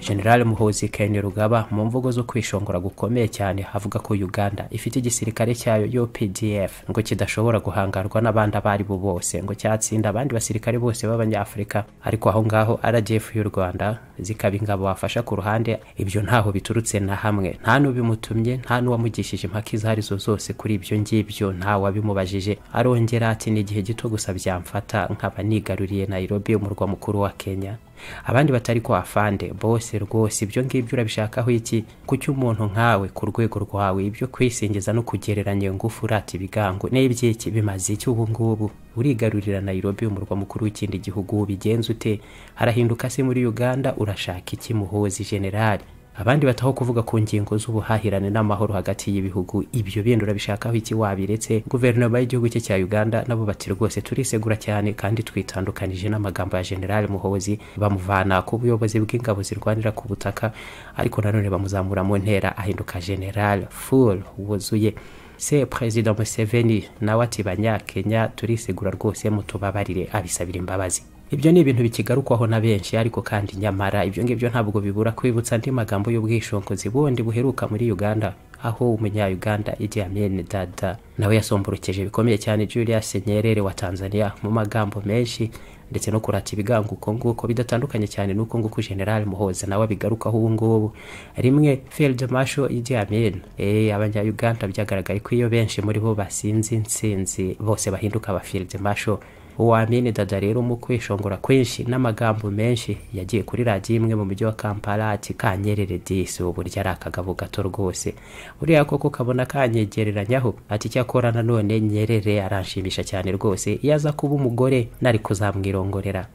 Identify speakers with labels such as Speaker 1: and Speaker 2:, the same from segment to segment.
Speaker 1: General Muhoozi Kainerugaba mu mvugo zo kwishongora gukomeye cyane avuga ko Uganda ifite igisirikare cyayo UPDF ngo kidashobora guhangarwa n'abandi abo ari bo bose ngo cyatsinda abandi basirikare bose b'Abanyafurika ariko aho ngaho RDF y'u Rwanda zikaba ingabo wafasha ku ruhande ibyo ntaho biturutse na hamwe nta n'ubimutumye nta n'uwamugishije impaka izo arizo zose kuri ibyo ngibyo nta wabimubajije arongera ati ni igihe gito gusa byamfata nkaba nigaruriye Nairobi umurwa mukuru wa Kenya abandi batari ko afande bose rwose ibyo ngibyo urabishakaho iki kuki umuntu nkawe ku rwego rwawe ibyo kwisingiza no kugereranya iyo ngufu urata ibigango n'ibyiki bimaze iki ubu ngubu urigarurira Nairobi umurwa mukuru w'ikindi gihugu bigenze ute harahinduka se muri Uganda urashaka iki muhozi generali abandi bataho kuvuga ku ngingo z'ubuhahirane n'amahoro hagati y'ibihugu ibyo bindi urabishakaho iki wabiretse guverinoma y'igihugu cye cya uganda nabo bati rwose turisegura cyane kandi twitandukanije n'amagambo ya generali muhozi bamuvana ku buyobozi bw'ingabo zirwanira ku butaka ariko nanone bamuzamura mu ntera ahinduka generali ful wuzuye se perezida museveni nawe ati banyakenya turisegura rwose mutubabarire abisabira imbabazi ibyo ni ibintu bikigarukwaho na benshi ariko kandi nyamara ibyo ngibyo ntabwo bibura kwibutsa andi magambo y'ubwishingizi bundi buheruka muri uganda aho umunya-uganda igihe amene dada nawe yasomborukije bikomeye cyane julius nyerere wa tanzania mu magambo menshi ndetse no kurata ibigango uko nguko bidatandukanye cyane n'uko nguko general muhoza nawe abigarukaho ubu ngubu rimwe field marshal idi amin eh abanya-uganda byagaragaye ko iyo benshi muri bo basinzi nsinzi bose bahinduka aba field marshal uwamini dada rero mu kwishongora kwinshi n'amagambo menshi yagiye kuri radiyo imwe mu mujyi wa kampala ati kanyerere disi ubu buryo ari akagabo gato rwose buriya koko kabona kanyegereranyaho ati icyakora nanone nyerere aranshimisha cyane rwose iyo aza kuba umugore nari kuzamwirongorera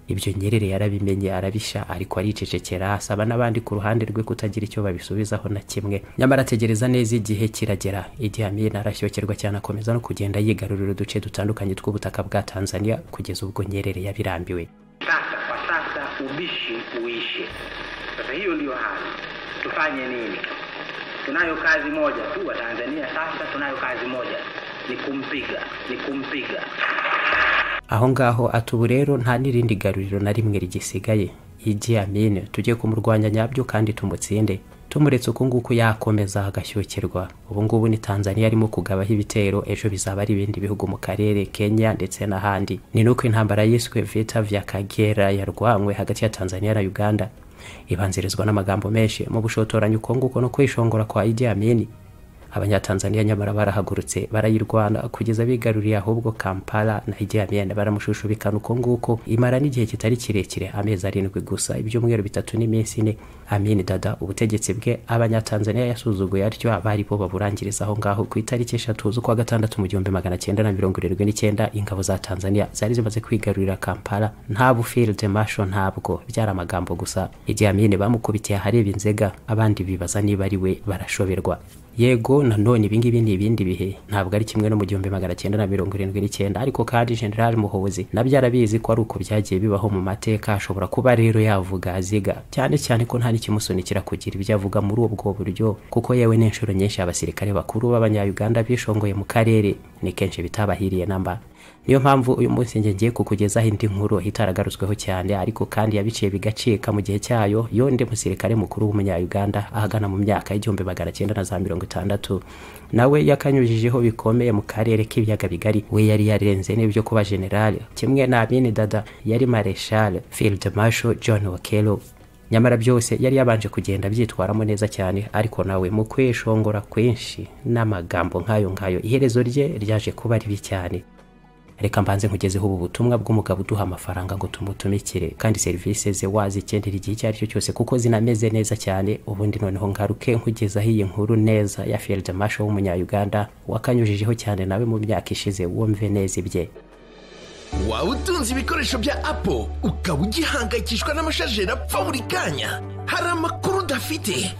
Speaker 1: ibyo nyerere yarabimenye arabisha ariko aricecekera asaba n'abandi ku ruhande rwe kutagira icyo babisubizaho na kimwe nyamara ategereza neza igihe kiragera igihe amina arashyokirwa cyane akomeza no kugenda yigarurira uduce dutandukanye tw'ubutaka bwa tanzania kugeza ubwo nyerere yabirambiwe
Speaker 2: sasa kwa sasa ubishi uishe sasa hiyo ndiyo hali tufanye nini tunayo kazi moja tu wa tanzania sasa tunayo kazi moja ni kumpiga ni kumpiga
Speaker 1: aho ngaho ati ubu rero nta n'irindi garuriro na rimwe rigisigaye igi amine tujye kumurwanya nyabyo kandi tumutsinde tumuretse uku nguku yakomeza agashyukirwa ubu ngubu ni tanzania arimo kugabaho ibitero ejo bizaba ari ibindi bihugu mu karere kenya ndetse n'ahandi ni nuko intambara yiswe vita vya kagera yarwanywe hagati ya tanzania na uganda ibanzirizwa n'amagambo menshi mu bushotoranyi uko nguko no kwishongora kwa igi amini abanyatanzaniya nyamara barahagurutse barayirwana kugeza bigaruriye ahubwo kampala na ijyamiyenda baramushushubikana uko nguko imara n'igihe kitari kirekire amezi arindwi gusa ibyumweru bitatu n'iminsi ine amini dada ubutegetsi bwe abanyatanzaniya yasuzuguye atyo abari bo baburangiriza aho ngaho ku itariki eshatu z'ukwa gatandatu mu gihumbi magana cyenda na mirongo irindwi n'icyenda ingabo za tanzaniya zari zimaze kwigarurira kampala nta bufilde masho ntabwo byari amagambo gusa ijyamiyene bamukubitiye ahareba inzega abandi bibaza niba ari we barashoberwa yego nanone ibingibi ni ibindi bihe ntabwo ari kimwe no mu gihumbi magana cyenda na mirongo irindwi n'icyenda ariko kandi general muhozi nabyo arabizi ko ari uko byagiye bibaho mu mateka ashobora kuba rero yavuga aziga cyane cyane ko nta n'ikimusunikira kugira ibyo avuga muri ubwo buryo kuko yewe n'inshuro nyinshi abasirikare bakuru b'abanyayuganda bishongoye mu karere ni kenshi bitabahiriye namba niyo mpamvu uyu munsi njye ngiye kukugezaho indi nkuru itaragarutsweho cyane ariko kandi yabiciye bigacika mu gihe cyayo yonde musirikare mukuru w'umunya-uganda ahagana mu myaka y'igihumbi magana cyenda na za mirongo itandatu nawe yakanyujijeho bikomeye mu karere k'ibiyaga bigari we yari yarenze n'ibyo kuba generale kimwe na bini dada yari mareshal field marshal john wakelo nyamara byose yari yabanje kugenda abyitwaramo neza cyane ariko nawe mu kwishongora kwinshi n'amagambo nk'ayo ngayo iherezo rye ryaje kuba ribi cyane reka mbanze nkugezeho ubu butumwa bw'umugabo uduha amafaranga ngo tumutumikire kandi serivisi ze wazikendera igihe icyo ari cyo cyose kuko zinameze neza cyane ubundi noneho ngaruke nkugezaho iyi nkuru neza ya field marshal w'umunya-uganda wakanyujijeho cyane nawe mu myaka ishize wumve neza ibye
Speaker 3: waba utunze ibikoresho bya apo ukaba ugihangayikishwa n'amashajeri apfa buri kanya hari amakuru udafite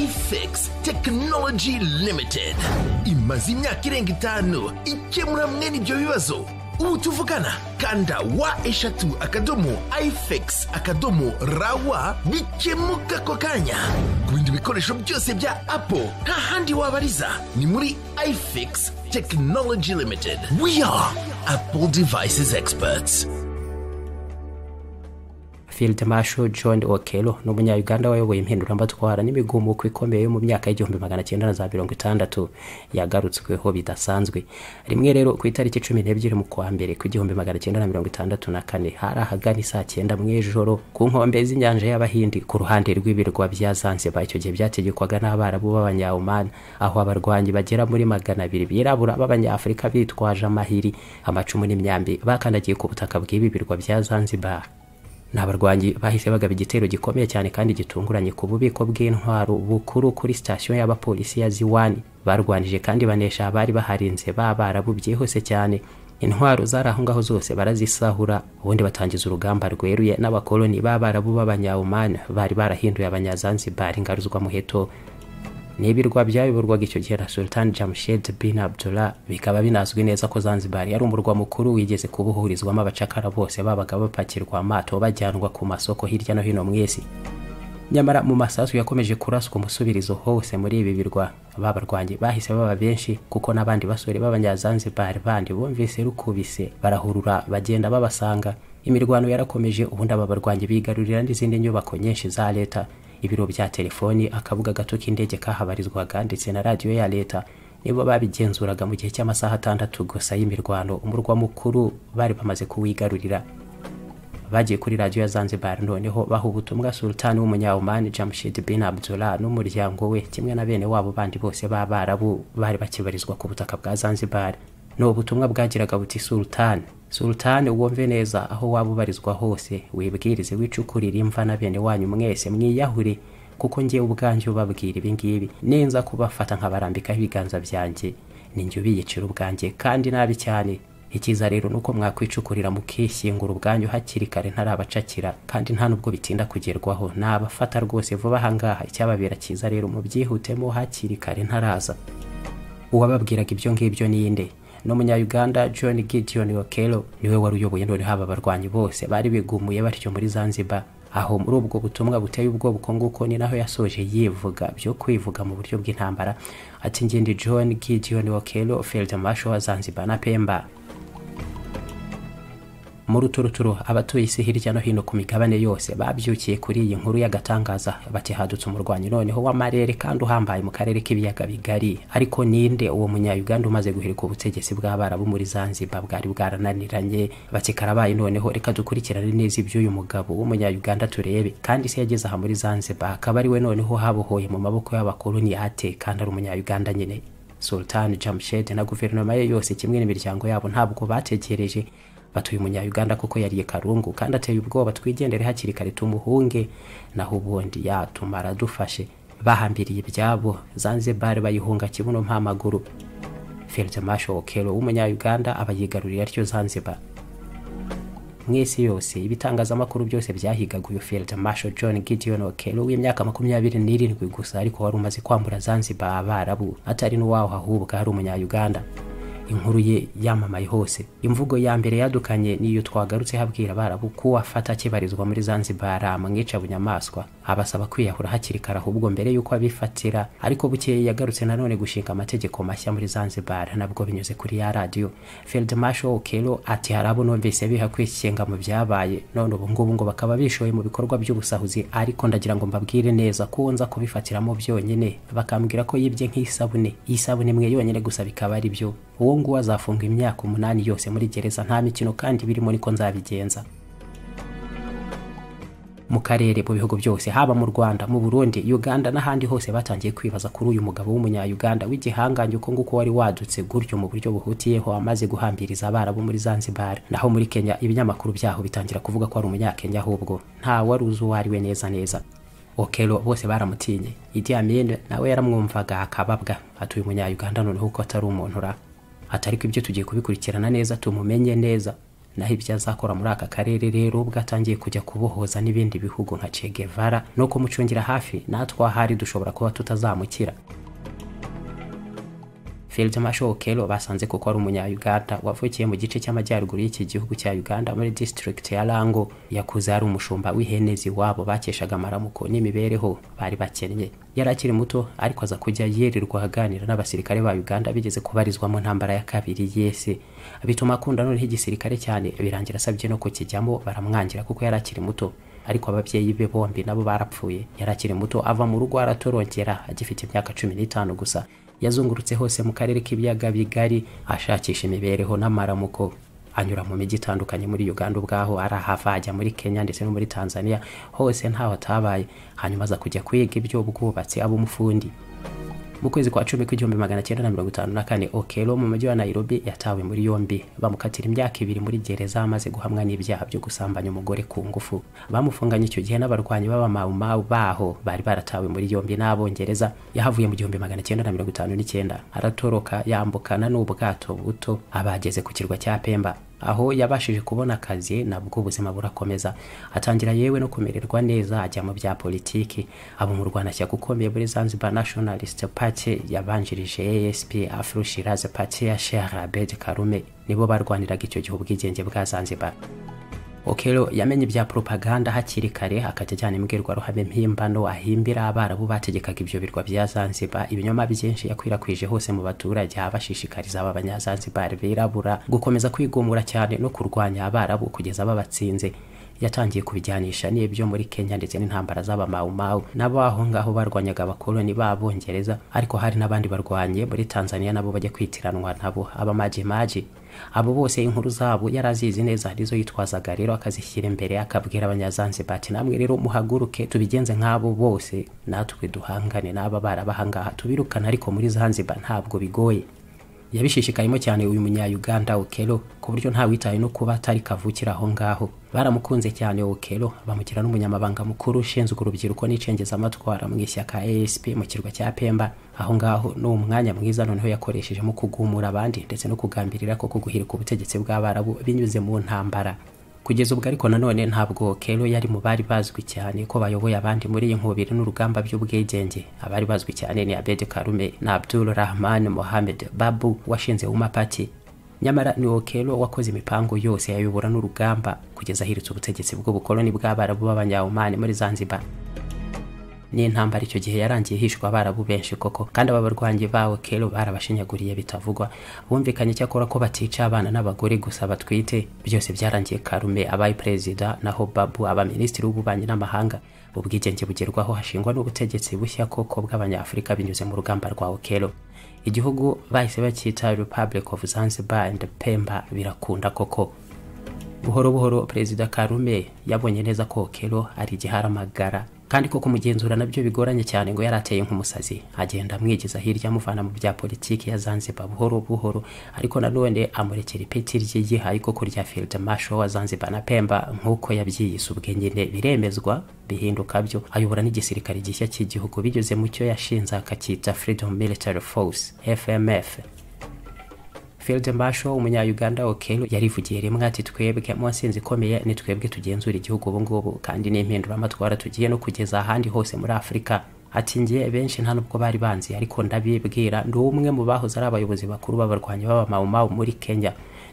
Speaker 3: ifx tekinoloji limitedi imaze imyaka irenga itanu ikemura mwene ibyo bibazo ubu tuvugana kanda wa eshatu akadomo ifx akadomo rawa bikemuka ako kanya ku bindi bikoresho byose bya apo nta handi wabariza ni muri ifx tekinoloji limitedi we are apple devices experts
Speaker 1: field marshal john okelo ni umunyayuganda wayoboye impinduramatwara n'imigumuko ikomeye yo mu myaka y'igihumbi magana cyenda na za mirongo itandatu yagarutsweho bidasanzwe rimwe rero ku itariki cumi n'ebyiri mu kwa mbere ku igihumbi magana cyenda na mirongo itandatu na kane hari ahagana saa cyenda mu ijoro ku nkombe z'inyanja y'abahindi ku ruhande rw'ibirwa bya zanzibar icyo gihe byategekwaga n'abarabu b'abanyaomani aho abarwanyi bagera muri magana abiri birabura b'abanyafurika bitwaje amahiri amacumu n'imyambi bakandagiye ku butaka bw'ibi birwa bya zanzibar ni abarwanyi bahise bagaba igitero gikomeye cyane kandi gitunguranye ku bubiko bw'intwaro bukuru kuri sitasiyo y'abapolisi ya ziwani barwanije kandi banesha abari baharinze b'abarabu byihuse cyane intwaro zari aho ngaho zose barazisahura ubundi batangiza urugamba rweruye n'abakoloni b'abarabu b'abanyawumani bari barahinduye abanyazanzibari ingaruzwamuheto n'ibirwa byayoborwaga icyo gihe na sultan jamshed bin abdullah bikaba binazwi neza ko zanzibar yari umurwa mukuru wigeze kubuhurizwamo abacakara bose babaga bapakirwa amato bajyanwa ku masoko hirya no hino mu isi nyamara mu masasu yakomeje kuraswa umusubirizo hose muri ibi birwa babarwanyi bahise baba benshi kuko n'abandi basore b'abanyazanzibar bandi bumvise rukubise barahurura bagenda babasanga imirwano yarakomeje ubundi aba barwanyi bigarurira n'izindi nyubako nyinshi za leta ibiro bya telefoni akabuga gato k'indege kahabarizwaga ndetse na radiyo ya leta nibo babigenzuraga mu gihe cy'amasaha atandatu gusa y'imirwano umurwa mukuru bari bamaze kuwigarurira bagiye kuri radiyo ya zanzibar noneho baha ubutumwa sultani w'umunyawumani jamshid bin abdullah n'umuryango we kimwe na bene wabo bandi bose b'abarabu bari bakibarizwa ku butaka bwa zanzibar ni ubutumwa bwagiraga buti sultani sultani wumve neza aho waba ubarizwa hose wibwirize wicukurire imva na bene wanyu mwese mwiyahure kuko ngewe ubwanjye ubabwira ibingibi ninza kubafata nkabarambikaho ibiganza byanjye ninjye ubiyicira ubwanjye kandi nabi cyane ikiza rero ni uko mwakwicukurira mukishyingura ubwanyu hakiri kare ntarabacakira kandi nta n'ubwo bitinda kugerwaho nabafata rwose vuba ahangaha icyababera cyiza rero mubyihutemo hakiri kare ntaraza uwababwiraga ibyo ngibyo ninde n'umunyayuganda john gideon okelo niwe wari uyoboye noneho aba barwanyi bose bari bigumuye batyo muri zanzibar aho muri ubwo butumwa buteye ubwoba uko nguko ni naho yasoje yivuga byo kwivuga mu buryo bw'intambara ati ngindi john gideon okelo field marshal wa zanzibar na pemba mu ruturuturu abatuye isi hirya no hino ku migabane yose babyukiye kuri iyi nkuru y'agatangaza bati hadutse umurwanyi noneho w'amarere kandi uhambaye mu karere k'ibiyaga bigari ariko ninde uwo munyayuganda umaze guhirika ubutegetsi bw'abarabu muri zanzibar bwari bwarananiranye bati karabaye noneho reka dukurikirane neza iby'uyu mugabo w'umunyayuganda turebe kandi se yageze aha muri zanzibar akaba ariwe noneho habohoye mu maboko y'abakoloni ate kandi ari umunyayuganda nyine sultan jamshed na guverinoma ye yose kimwe n'imiryango yabo ntabwo bategereje batuye umunyayuganda kuko yariye karungu kandi ateye ubwoba twigendere hakiri kare tumuhunge naho ubundi yatumara adufashe bahambiriye ibyabo zanzibar bayihunga kibuno mpamaguru field marshal okelo w'umunyayuganda aba yigaruriye atyo zanzibar mu isi yose ibitangazamakuru byose byahigaga uyu field marshal john gideon okelo w'imyaka makumyabiri n'irindwi gusa ariko wari umaze kwambura zanzibar abarabu atari n'uwaho ahubwo ari umunyayuganda inkuru ye yamamaye hose imvugo ya mbere yadukanye niyo twagarutse habwira abarabu ko wafata akibarizwa muri zanzibar amwica bunyamaswa abasaba kwiyahura hakiri kare ahubwo mbere y'uko abifatira ariko bukeye yagarutse nanone gushinga amategeko mashya muri zanzibar nabwo binyuze kuri ya radiyo field marshal okelo ati hari abo numvise biha kwikinga mu byabaye none ubu ngubu ngo bakaba bishoye mu bikorwa by'ubusahuzi ariko ndagira ngo mbabwire neza ko nza kubifatiramo byonyine bakambwira ko yibye nk'isabune isabune imwe yonyine gusa bikaba ari byo uwo nguwo azafunga imyaka umunani yose muri gereza nta mikino kandi birimo niko nzabigenza mu karere mu bihugu byose haba mu rwanda mu burundi uganda n'ahandi hose batangiye kwibaza kuri uyu mugabo w'umunyayuganda w'igihangange uko nguko wari wadutse gutyo mu buryo buhutiyeho amaze guhambiriza abarabu muri zanzibar naho muri kenya ibinyamakuru byaho bitangira kuvuga ko ari umunyakenya ahubwo nta wari uzi uwo ari we neza neza okelo bose baramutinye idi amine nawe yaramwumvaga akababwa atuye umunyayuganda noneho ko atari umuntu ra atariko ibyo tugiye kubikurikirana neza tumumenye neza naho ibyo azakora muri aka karere rero ubwo atangiye kujya kubohoza n'ibindi bihugu nka Che Guevara no kumucungira hafi natwe ahari dushobora kuba tutazamukira Field Marshal Okelo basanze kuko ari umunyayuganda wavukiye mu gice cy'amajyaruguru y'iki gihugu cya Uganda muri district ya Rango yakuze ari umushumba w'ihenezi wabo bakeshaga amaramuko n'imibereho bari bakennye yari akiri muto ariko aza kujya yirirwa aganira n'abasirikare ba Uganda bigeze kubarizwa mu ntambara ya kabiri y'isi bituma akunda noneho igisirikare cyane birangira asabye no kukijyamo baramwangira kuko yari akiri muto ariko ababyeyi be bombi nabo barapfuye yari akiri muto ava mu rugo aratorongera agifite imyaka cumi n'itanu gusa yazungurutse hose mu karere k'ibiyaga bigari ashakisha imibereho n'amaramuko anyura mu mijyi itandukanye muri uganda ubwaho arahava ajya muri kenya ndetse no muri tanzania hose ntaho atabaye hanyuma aza kujya kwiga iby'ubwubatsi aba umufundi mu kwezi kwa cumi kw'igihumbi magana cyenda na mirongo itanu na kane okelo mu mujyi wa nairobi yatawe muri yombi bamukatira imyaka ibiri muri gereza amaze guhamwa n'ibyaha byo gusambanya umugore ku ngufu bamufunganye icyo gihe n'abarwanyi b'abamamau baho bari baratawe muri yombi n'abongereza yahavuye mu gihumbi magana cyenda na mirongo itanu n'icyenda aratoroka yambukana n'ubwato buto abageze ku kirwa cya pemba aho yabashije kubona akazi nabwo ubuzima burakomeza atangira yewe no kumererwa neza ajya mu bya politiki aba umurwanashyaka ukomeye muri Zanzibar Nationalist Party yabanjirije ASP Afro Shirazi Party ya Sheikh Abed Karume nibo barwaniraga icyo gihe ubwigenge bwa Zanzibar okero yamenye ibya propaganda hakiri kare akajya ajyana imbwirwaruhame mpimbano ahimbira abarabu bategekaga ibyo birwa bya zanzibar ibinyoma byinshi yakwirakwije hose mu baturage abashishikariza aba banyazanzibar birabura gukomeza kwigumura cyane no kurwanya abarabu kugeza babatsinze yatangiye kubijyanisha n'ibyo muri kenya ndetse n'intambara z'abamawumawu nabo aho ngaho barwanyaga abakoloni b'abongereza ariko hari n'abandi barwanye muri tanzania nabo bajya kwitiranwa nabo abamajimaji abo bose inkuru zabo yari azizi neza arizo yitwazaga rero akazishyira imbere akabwira abanyazanzibar ati namwe rero muhaguruke tubigenze nk'abo bose natwe duhangane n'aba barabahangaha tubirukana ariko muri zanzibar ntabwo bigoye yabishishikayemo cyane uyu munyayuganda okelo ku buryo ntawitaye no kuba atari kavukira aho ngaho baramukunze cyane okelo bamugira n'umunyamabanga mukuru ushinzwe urubyiruko n'icengezamatwara mu ishyaka asp mu kirwa cya pemba aho ngaho ni umwanya mwiza noneho yakoreshejemo kugumura abandi ndetse no kugambirira ko kuguhirika ubutegetsi bw'abarabu binyuze mu ntambara kugeza ubwo ariko nanone ntabwo kero yari mu bari bazwi cyane ko bayoboye abandi muri iyi nkubiri n'urugamba by'ubwigenge abari bazwi cyane ni abed karume na abdul rahman mohamed babu washinze umapati nyamara ni okero wakoze imipango yose yayobora n'urugamba kugeza ahiritse ubutegetsi bw'ubukoloni bw'abarabu b'abanyahumani muri zanzibar n'intambara icyo gihe yarangiye hishwa abarabu benshi koko kandi aba barwanyi bawo kero barabashinyaguriye bitavugwa bumvikanye icyakora ko batica abana n'abagore gusa batwite byose byarangiye karume abaye perezida naho babu abaminisitiri w'ububanyi n'amahanga ubwigenge bugerwaho hashingwa n'ubutegetsi bushya koko bw'abanyafurika binyuze mu rugamba rwa okero igihugu bahise bacyita republic of zanzibar and pemba birakunda koko buhoro buhoro perezida karume yabonye neza ko okero ari igiharamagara kandi ko kumugenzura nabyo bigoranye cyane ngo yari ateye nk'umusazi agenda amwigiza hirya amuvana mu bya politiki ya Zanzibar buhoro buhoro ariko nanone amurekera ipeti ryigihaye koko rya Field Marshal wa Zanzibar na Pemba nk'uko yabyiyise ubwe nyine biremezwa bihinduka byo ayobora n'igisirikare gishya cy'igihugu binyuze mu cyo yashinze akacyita Freedom Military Force FMF Field Marshal umunyayuganda Okello yarivugiye rimwe ati twebwe mu nsinzi ikomeye ni twebwe tugenzura igihugu ubu ngubu kandi n'impinduramatwara tugiye no kugeza ahandi hose muri Afurika ati ngiye benshi nta nubwo bari banzi ariko ndabibwira ndi umwe mu bahoze ari abayobozi bakuru b'abarwanyi b'abamawumawu muri Kenya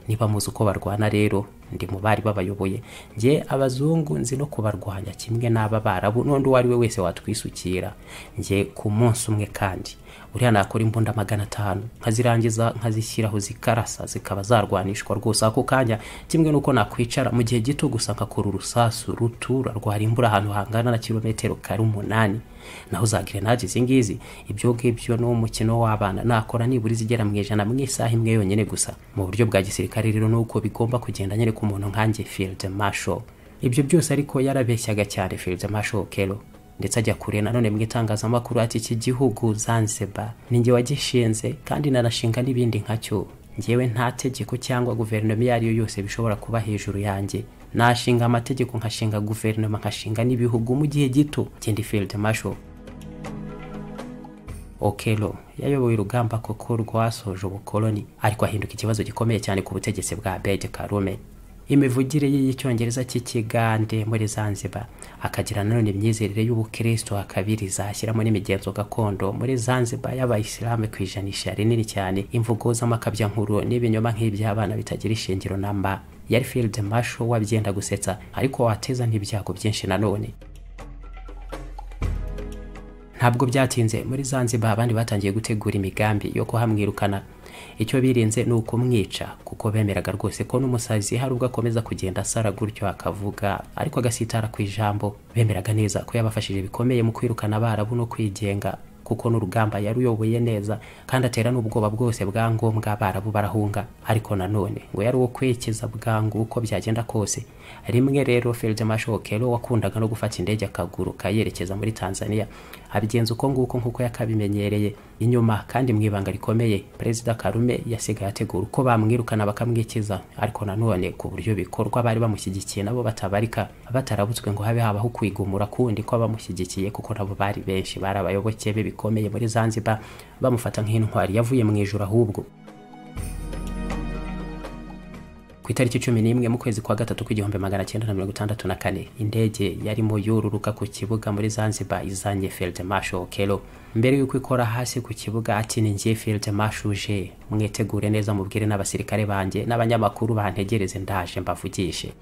Speaker 1: niba muzi uko barwana rero ndi mu bari babayoboye njye abazungu nzi no kubarwanya kimwe n'aba barabu n'undi uwo ari we wese watwisukira njye ku munsi umwe kandi uriya nakora imbunda magana atanu nkazirangiza nkazishyiraho zikarasa zikaba zarwanishwa rwose ako kanya kimwe n'uko nakwicara mu gihe gito gusa nkakora urusasu rutura rwarimbura ahantu hangana na kilometero kare umunani naho za gerenade izi ngizi ibyo ngibyo ni umukino w'abana nakora nibura izigera mu ijana mu isaha imwe yonyine gusa mu buryo bwa gisirikare rero nuko bigomba kugenda nyine ku muntu nkanjye field marshal ibyo byose ariko yarabeshyaga cyane field marshal kero ndetse ajya kure nanone mu itangazamakuru ati iki gihugu Zanzibar ni njye wagishinze kandi nanashinga n'ibindi nkacyo njyewe nta tegeko cyangwa guverinoma iyo ari yo yose bishobora kuba hejuru yanjye nashinga amategeko nkashinga guverinoma nkashinga n'ibihugu mu gihe gito kindi field marshal okelo yayoboye urugamba koko rwasoje ubukoloni ariko ahinduka ikibazo gikomeye cyane ku butegetsi bwa bege karume imivugire ye y'icyongereza cy'ikigande muri zanzibar akagira nanone imyizerere y'ubukristo akabiriza ashyiramo n'imigenzo gakondo muri zanzibar y'abayisilamu ku ijanisha rinini cyane imvugo z'amakabyankuru n'ibinyoma nk'iby'abana bitagira ishingiro namba yari field marshal wabyenda gusetsa ariko wateza n'ibyago byinshi nanone ntabwo byatinze muri zanzibar abandi batangiye gutegura imigambi yo kuhamwirukana icyo birinze ni ukumwica kuko bemeraga rwose ko n'umusazi hari ubwo akomeza kugenda asara gutyo akavuga ariko agasitara ku ijambo bemeraga neza ko yabafashije bikomeye mu kwirukana abarabu no kwigenga kuko n'urugamba yaruyoboye neza kandi atera n'ubwoba bwose bwa ngombwa abarabu barahunga ariko nanone ngo yari uwo kwekeza bwangu uko byagenda kose rimwe rero field marshal kero wakundaga no gufata indege akaguruka yerekeza muri tanzania abigenza uko nguko nk'uko yakabimenyereye inyuma kandi mu ibanga rikomeye perezida karume yasigaye ategura uko bamwirukana bakamwikiza ariko nanone ku buryo bikorwa bari bamushyigikiye nabo batabarika batarabutswe ngo habe habaho kwigumura kundi ko abamushyigikiye kuko nabo bari benshi bari abayoboke be bikomeye muri zanzibar bamufata nk'intwari yavuye mu ijoro ahubwo ku itariki cumi n'imwe mu kwezi kwa gatatu kw'igihumbi magana cyenda na mirongo itandatu na kane indege yarimo yururuka ku kibuga muri zanzibar izanye field marshal kero mbere y'uko ikora hasi ku kibuga ati ni ngiye field marshal uje mwitegure neza mubwire n'abasirikare banjye n'abanyamakuru bantegereze ndaje mbavugishe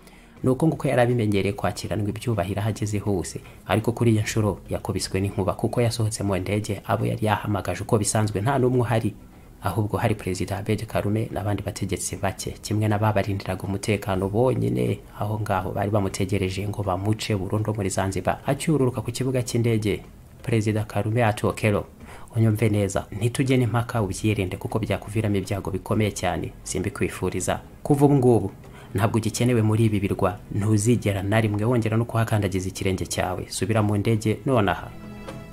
Speaker 1: ni uko nguko yari abimenyereye kwakiranwa ibyubahiro aho ageze hose ariko kuri iyo nshuro yakubiswe n'inkuba kuko yasohotse mu ndege abo yari yahamagaje uko bisanzwe nta n'umwe uhari ahubwo hari perezida abedi karume n'abandi bategetsi bake kimwe n'ababarindiraga umutekano bonyine aho ngaho bari bamutegereje ngo bamuce burundu muri zanzibar acyururuka ku kibuga cy'indege perezida karume atokero unyumve neza ntitugene impaka ubyirinde kuko byakuviramo ibyago bikomeye cyane simbikwifuriza kuva ubu ngubu ntabwo ugikenewe muri ibi birwa ntuzigera na rimwe wongera no kuhakandagiza ikirenge cyawe subira mu ndege nonaha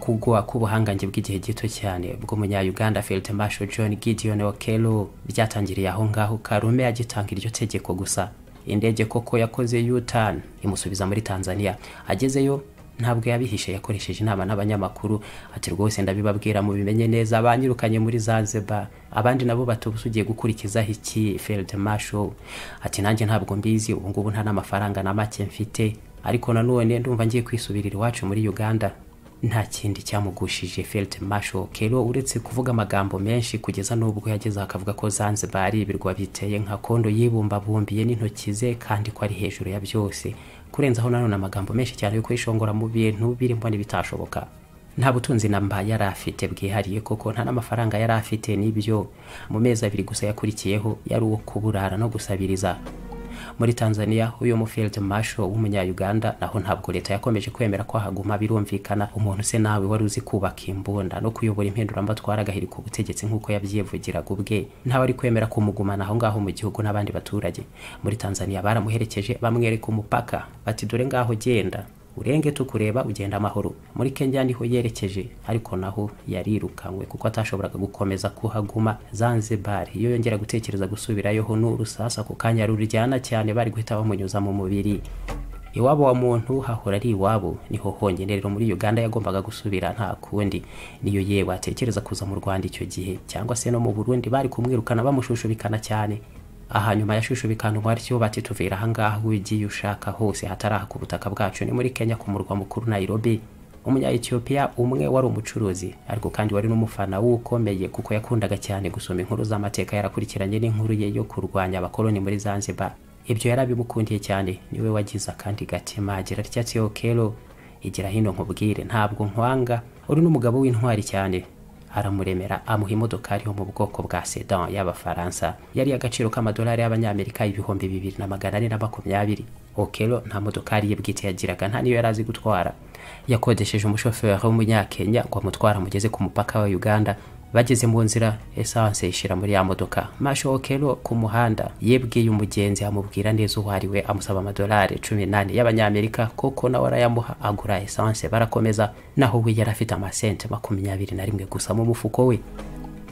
Speaker 1: kugwa k'ubuhangange bw'igihe gito cyane bw'umunyayuganda field marshal john gideon okelo byatangiriye aho ngaho karume agitanga iryo tegeko gusa indege koko yakoze yutan imusubiza muri tanzania agezeyo ntabwo yabihishe yakoresheje inama n'abanyamakuru ati rwose ndabibabwira mu bimenye neza banyirukanye muri zanzibar abandi nabo batubuse ugiye gukurikizaho iki field marshal ati nanjye ntabwo mbizi ubu ngubu nta n'amafaranga na make mfite ariko nanone ndumva ngiye kwisubirira iwacu muri uganda nta kindi cyamugushije field marshal kero uretse kuvuga amagambo menshi kugeza n'ubwo yageze akavuga ko zanzibar ari ibirwa biteye nka kondo yibumbabumbiye n'intoki ze kandi ko ari hejuru ya byose kurenzaho nanone amagambo menshi cyane yo kwishongora mu bintu biri mbona ibitashoboka nta butunzi namba yari afite bwihariye koko nta n'amafaranga yari afite n'ibyo mu mezi abiri gusa yakurikiyeho yari uwo kuburara no gusabiriza muri tanzania uyu mufield marshal w'umunyayuganda naho ntabwo leta yakomeje kwemera ko haguma birumvikana umuntu se nawe wari uzi kubaka imbunda no kuyobora impinduramatwara agahirika ubutegetsi nk'uko yabyivugiraga ubwe ntawe ari kwemera kumugumana aho ngaho mu gihugu n'abandi baturage muri tanzania baramuherekeje bamwereka umupaka bati dore ngaho genda urenge tukureba ugenda amahoro muri kenya niho yerekeje ariko naho yarirukanwe kuko atashoboraga gukomeza kuhaguma zanzibar iyo yongera gutekereza gusubirayoho n'urusasa ku kanya ruryana cyane bari guhita bamunyuza mu mubiri iwabo wa muntu hahora ari iwabo niho honyine rero muri uganda yagombaga gusubira nta kundi niyo yewe atekereza kuza mu rwanda icyo gihe cyangwa se no mu burundi bari kumwirukana bamushushubikana cyane aha nyuma yashushubikanwa atyo bati tuvira ahangaha ugiye ushaka hose hatarahaka ubutaka bwacu ni muri kenya ku murwa mukuru nairobi umunya-etiyopiya umwe wari umucuruzi ariko kandi wari n'umufana w'ukomeye kuko yakundaga cyane gusoma inkuru z'amateka yarakurikiranye n'inkuru ye yo kurwanya abakoloni muri zanzibar ibyo yari abimukundiye cyane niwe wagize akandi gatima agira ryatsi okero igira hino nkubwire ntabwo nkwanga uri n'umugabo w'intwari cyane aramuremera amuha imodokari yo mu bwoko bwa sedan y'abafaransa yari agaciro k'amadolari y'abanyamerika ibihumbi bibiri na magana ane na makumyabiri okero nta modokari ye bwite yagiraga nta niyo yari azi gutwara yakodesheje umushoferi w'umunyakenya ngo amutwara amugeze ku mupaka wa uganda bageze mu nzira esanse ishira muri ya modoka masho okero ku muhanda yebwiye umugenzi amubwira neza uwo ari we amusaba amadolari cumi n'ane y'abanyamerika koko nawe arayamuha agura esanse barakomeza naho we yari afite amasente makumyabiri na rimwe gusa mu mufuko we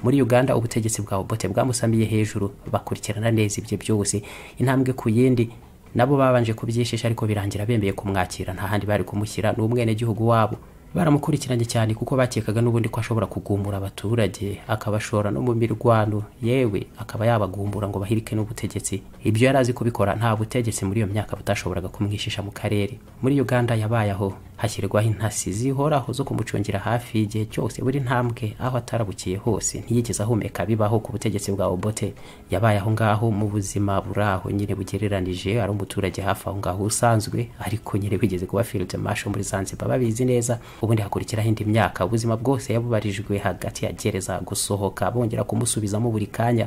Speaker 1: muri uganda ubutegetsi bwa obote bwamusamiye hejuru bakurikirana neza ibyo byose intambwe ku yindi nabo babanje kubyishisha ariko birangira bemeye kumwakira nta handi bari kumushyira ni umwenegihugu wabo baramukurikiranye cyane kuko bakekaga n'ubundi ko ashobora kugumura abaturage akabashora no mu mirwano yewe akaba yabagumbura ngo bahirike n'ubutegetsi ibyo yari azi kubikora nta butegetsi muri iyo myaka butashoboraga kumwishisha mu karere muri uganda yabaye aho hashyirwaho intasi zihoraho zo kumucungira hafi igihe cyose buri ntambwe aho atarabukiye hose ntiyigeze ahumeka bibaho ku butegetsi bwa obote yabaye aho ngaho mu buzima buri aho nyine bugereranije ari umuturage hafi aho ngaho usanzwe ariko nyine bigeze kuba field marshal muri zanzibar babizi neza ubundi hakurikiraho indi myaka ubuzima bwose yabubarijwe hagati ya gereza gusohoka bongera kumusubizamo buri kanya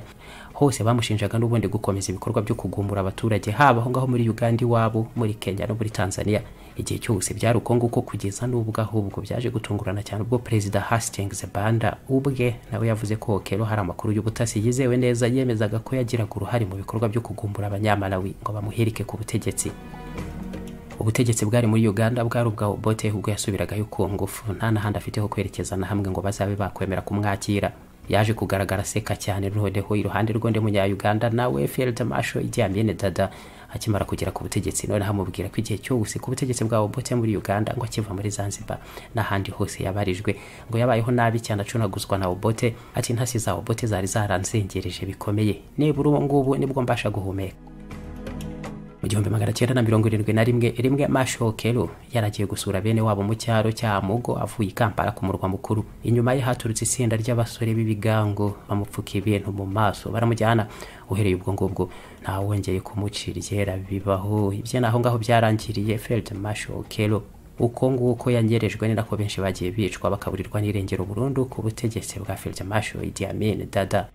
Speaker 1: hose bamushinjaga n'ubundi gukomeza ibikorwa byo kugumbura abaturage haba aho ngaho muri uganda iwabo muri kenya no muri tanzania igihe cyose byari uko nguko kugeza n'ubwo ahubwo byaje gutungurana cyane ubwo perezida hastings banda ubwe nawe yavuze ko hokero hari amakuru y'ubutasi yizewe neza yemezaga ko yagiraga uruhare mu bikorwa byo kugumbura abanyamalawi ngo bamuhirike ku butegetsi ubutegetsi bwari muri uganda bwari ubwa obote ubwo yasubiragayo ku ngufu nta n'ahandi afite ho kwerekeza na hamwe ngo bazabe bakwemera kumwakira yaje kugaragara aseka cyane noneho iruhande rw'undi munyauganda nawe field marshal ijyamyene dada akimara kugera ku butegetsi noneho amubwira ko igihe cyose ku butegetsi bwa obote muri uganda ngo akiva muri zanzibar n'ahandi hose yabarijwe ngo yabayeho nabi cyane acunaguzwa na obote ati intasi za obote zari zaranzengereje bikomeye nibura ubu ngubu nibwo mbasha guhumeka mu gihumbi magana cyenda na mirongo irindwi na rimwe rimwe Marshal Kelo yaragiye gusura bene wabo mu cyaro cya Mugo avuye i Kampala ku murwa mukuru inyuma ye haturutse itsinda ry'abasore b'ibigango bamupfuka ibintu mu maso baramujyana uhereye ubwo ngubwo ntawongeye kumucira iryera bibaho ibye naho ngaho byarangiriye Field Marshal Kelo uko nguko yangerejwe ni nako benshi bagiye bicwa bakaburirwa n'irengero burundu ku butegetsi bwa Field Marshal Idi Amin Dada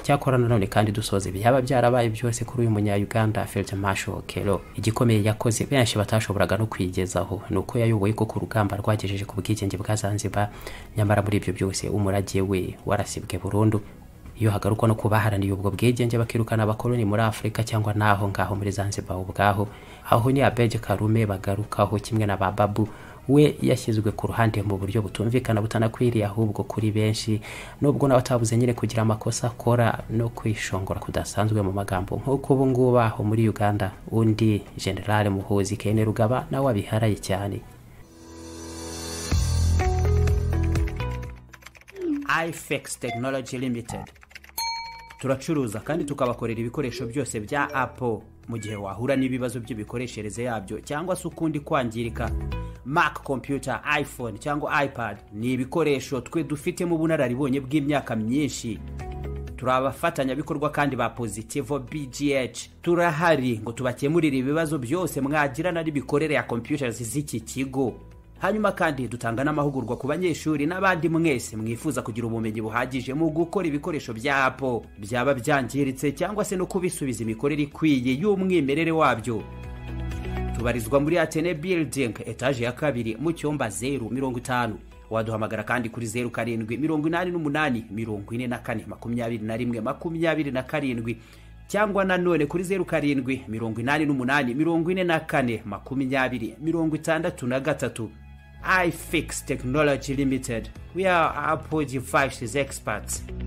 Speaker 1: cyakora nanone kandi dusoza ibyaba byarabaye byose kuri uyu munyayuganda field marshal kero igikomeye yakoze benshi batashoboraga no kwigezaho ni uko yayoboye ko ku rugamba rwagejeje ku bwigenge bwa zanzibar nyamara muri ibyo byose umurage we warasibwe burundu iyo hagarukwa no kubaharaniye ubwo bwigenge bakirukana abakoloni muri afurika cyangwa n'aho ngaho muri zanzibar ubwaho aho ni abege karume bagarukaho kimwe na bababu we yashyizwe ku ruhande mu buryo butumvikana butanakwiriye ahubwo kuri benshi nubwo nawe atabuze nyine kugira amakosa akora no kwishongora kudasanzwe mu magambo nk'uko ubu ngubu aho muri uganda undi generale muhuzi kene rugaba nawe abiharaye cyane
Speaker 4: ifex tekinoloji limitedi turacuruza kandi tukabakorera ibikoresho byose bya apo mu gihe wahura n'ibibazo by'imikoreshereze yabyo cyangwa se ukundi kwangirika mac computer iphone cyangwa ipad ni ibikoresho twe dufitemo ubunararibonye bw'imyaka myinshi turi abafatanyabikorwa kandi ba positivo bgh turahari ngo tubakemurire ibibazo byose mwagirana n'imikorere ya computers z'iki kigo hanyuma kandi dutanga n'amahugurwa ku banyeshuri n'abandi mwese mwifuza kugira ubumenyi buhagije mu gukora ibikoresho bya apo byaba byangiritse cyangwa se no kubisubiza imikorere ikwiye y'umwimerere wabyo tubarizwa muri atene building etaje ya kabiri mu cyumba zeru mirongo itanu waduhamagara kandi kuri zeru karindwi mirongo inani n'umunani mirongo ine na kane makumyabiri na rimwe makumyabiri na karindwi cyangwa nanone kuri zeru karindwi mirongo inani n'umunani mirongo ine na kane makumyabiri mirongo itandatu na gatatu ifix technology limited we are apple devices experts